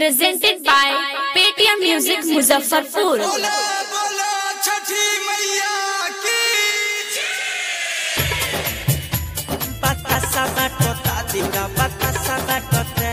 presented by Paytm Music Muzaffarpur. बोला बोला छठी मैया की Batasa batota दिला batasa batota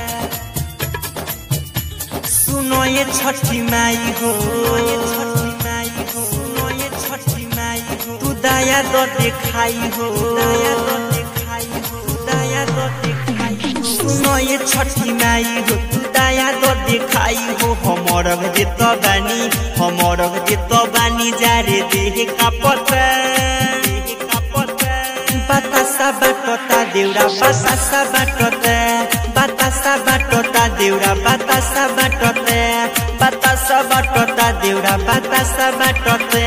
सुनो ये छठी माई हो ये छठी माई हो सुनो ये छठी माई हो तू दया दो दिखाई हो दया दो दिखाई हो दया दो दिखाई हो सुनो ये छठी माई हो तू दया दो दिखाई हो हमर दे तो बानी हमर दे तो बानी जारे देह का पता देह का पता बातासा बाटोटा देउरा बातासा बाटोटा बातासा बाटोटा देउरा बातासा बाटोटा बातासा बाटोटा देउरा बातासा बाटोटा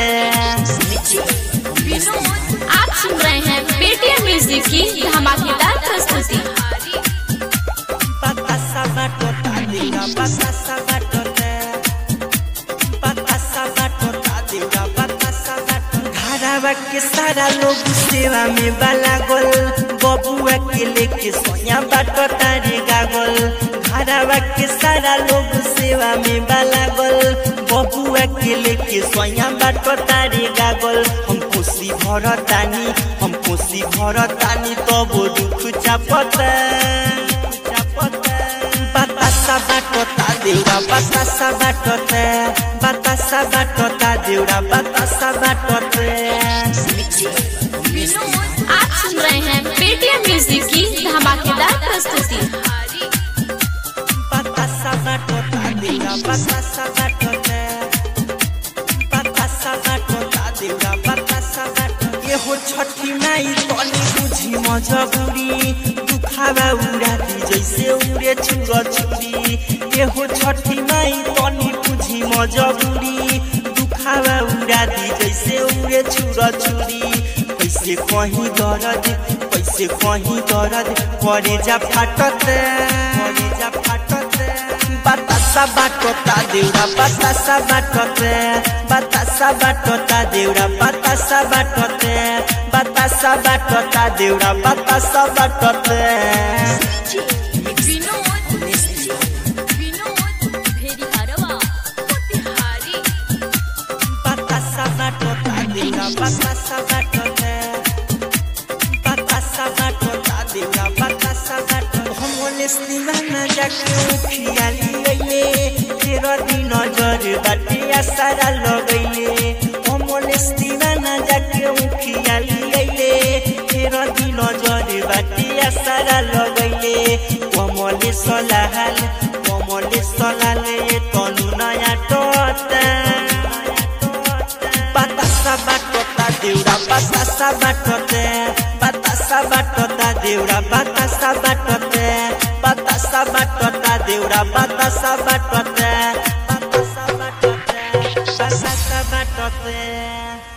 आप सुन रहे हैं पेटीएम म्यूजिक की धमाकेदार प्रस्तुति बातासा बाटोटा देउरा बातासा बाटोटा बातासा बाटोटा देउरा बातासा बाटोटा धारावा के सारा लोग सेवा में बाला गोल बबुआ के लेके सोया बाटोटा रे गागल धारावा के सारा लोग सेवा में बाला गोल बबुआ के लेके सोया बाटोटा रे गागल हम खुशी भरतानी हम खुशी भरतानी तब दुख चापता चापता बातासा बाटोटा देउरा बातासा बाटोटा बातासा बाटोटा देउरा बातासा बाटोटा आप सुन रहे हैं पेटीएम म्यूजिक की धमाकेदार प्रस्तुति बातासा बाटोटा देउरा बातासा बाटोटा बातासा बाटोटा देउरा बातासा बाटोटा ये हो छठी माई तनी बुझी मजबूरी दुखावा उड़ाती जैसे उड़े छुरा छुरी ये हो छठी माई तनी बुझी मजबूरी दुखावा उड़ाती जैसे उड़े छुरा छुरी कैसे कहीं दर्द कैसे कहीं दर्द करे जा फाटत करे जा फाटत बातासा बाटोटा देउरा बातासा बाटोटे बातासा बाटोटा देउरा बातासा बाटोटे बातासा बाटोटा देउरा बातासा बाटोटे बातासा बाटोटा देउरा बातासा बाटोटे बातासा बाटोटा देउरा बातासा बाटोटे हमले सिवाना जाके उखियाली गइले तेरो दिन नजर बाटे आसारा लगैले हमले सिवाना जाके उखियाली गइले तेरो दिन नजर बाटे आसारा लगैले कमले सलाहाल कमले सलाले तनु नयाँ टोटा बातासा बाटोटा देउरा बातासा बाटोटे बातासा बाटोटा देउरा बातासा बाटोटे बातासा बाटोटा देउरा बातासा बाटोटे बातासा बाटोटे बातासा बाटोटे